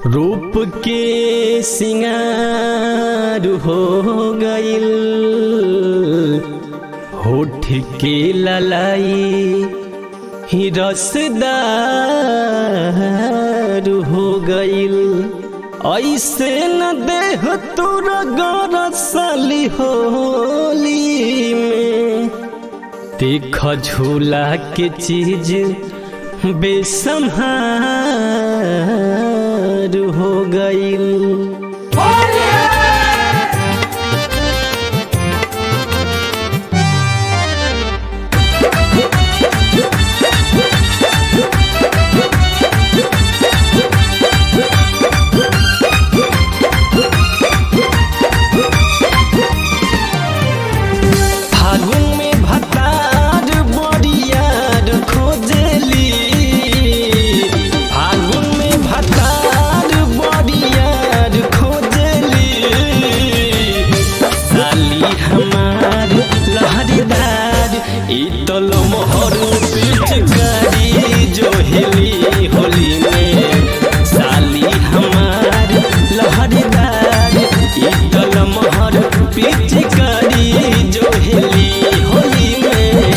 रूप के सिंगार हो गइल होठ के ललाई ही रसदार हो गइल ऐसे न देह तोरा गरसली होली में देख झूला के चीज बेसम्हार हो गइल फागुन में भतार बरियार खोजली फागुन में भतार बरियार खोजली साली हमार लहरीदार ई तो लमहर पिचकारी जो हेली होली में साली हमार लहरीदार ई तो लमहर पिचकारी जो हेली होली में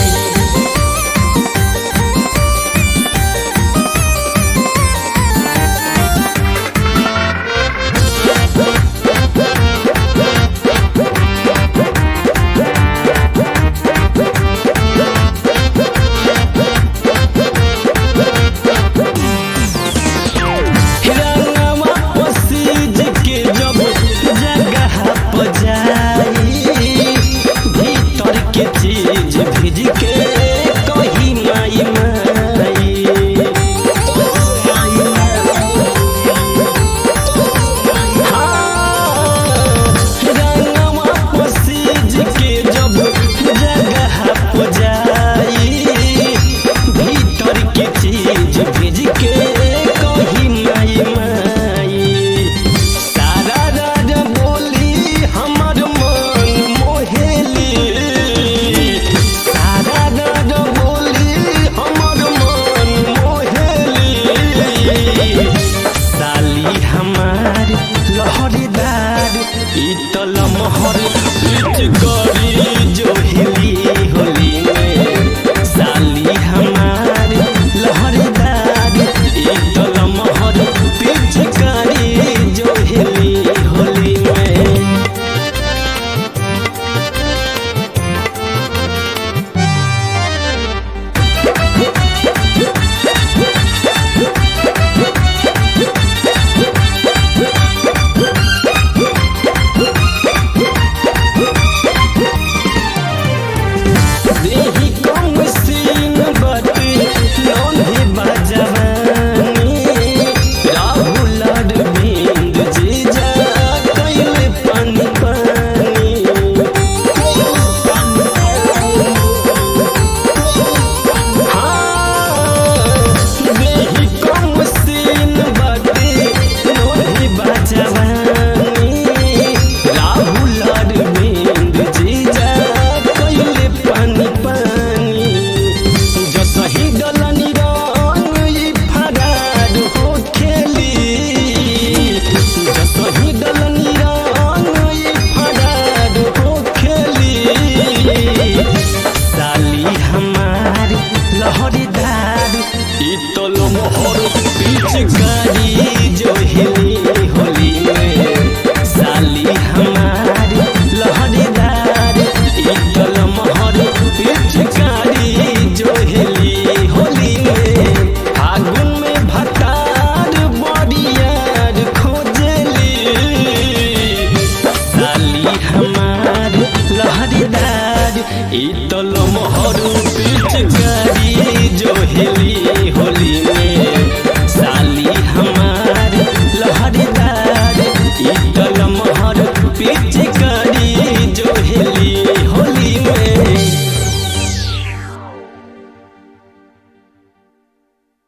रंगवा पसीज के जब जगह पर जाई भीतर के चीज भीज के कही माई माई रंगवा पसीज के जब जगह पर जाई भीतर के चीज भेज के कही माई माई सारा राज बोली हमर मन मोहेली सारा राज बोली हमर मन मोहेली साली हमार लहरीदार ई तो लमहर बीच गरी जो हिली होली में साली हमार लहरीदार ई तो लमहर बीच गरी जो हिली होली में देही कम सीन बाटे लोन्ही बजवानी राहुल अरविंद जीजा कैले पानी पानी हाँ, देही कम सीन बाटे लोन्ही बजवानी राहुल अरविंद जीजा कैले पानी पानी जसही डलनी रंग ई फरार हो खेली जसही डलनी रंग ई फरार हो खेली साली हमार लहरीदार ई तो लमहर बीच गाड़ी जो हिली होली में साली हमार लहरीदार ई तो लमहर बीच गाड़ी जो हिली होली में फागुन में भतार बरियार खोजली साली हमार लहरीदार ई तो लमहर